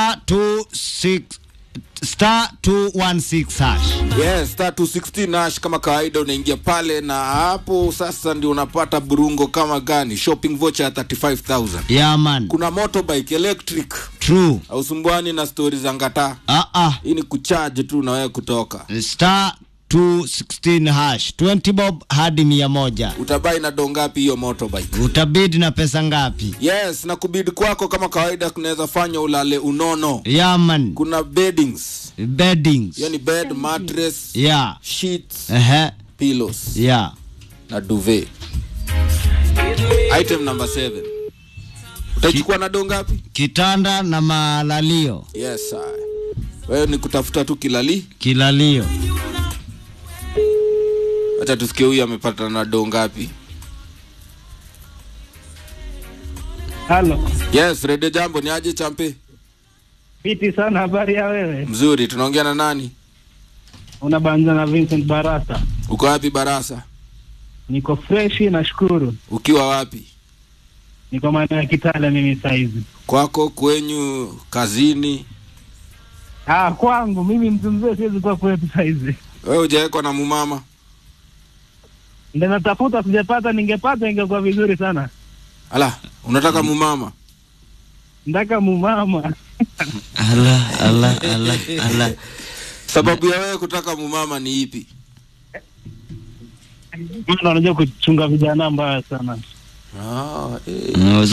star 26 star 216 hash Yes, star 216 Nash kama kawaida unaingia pale na hapo sasa ndio unapata burungo kama gani? Shopping voucher ya 35000. yeah man Kuna motorbike electric. true Ausumbuani na stori za ngata. ah ah Hii ni kucharge tu na wewe kutoka. star 216 hash 20 bob hadi mia moja Utabai na dongapi hiyo motorbike? utabidi na pesa ngapi Yes, na kubidi kwako kama kawaida kunaweza fanya ulale unono. yeah man Kuna beddings. beddings Hiyo ni bed, mattress, yeah sheets, ehe pillows yeah na duvet. Item number 7. Utachukua na dongapi? kitanda na malalio Yes, sir. Wewe ni kutafuta tu kilali. kilalio Acha tusikie huyu amepata na do ngapi. Halo, Yes, Radio Jambo ni aje champe? fiti sana. Habari ya wewe? Mzuri, tunaongea na nani? Unabanza na Vincent Barasa. Uko wapi Barasa? Niko freshi, nashukuru. Ukiwa wapi? Niko maeneo ya Kitale mimi saizi. Kwako, kwenyu, kazini? Ah, kwangu mimi mtu mzee siwezi kuwa kwetu saizi. Wewe hujawekwa na mumama? Ndio natafuta, sijapata. Ningepata ingekuwa vizuri sana. Ala, unataka mumama? Ndaka mumama ala ala ala ala Sababu ya wewe kutaka mumama ni ipi? maana unajua kuchunga vijana mbaya sana. Ah, eh. Mm,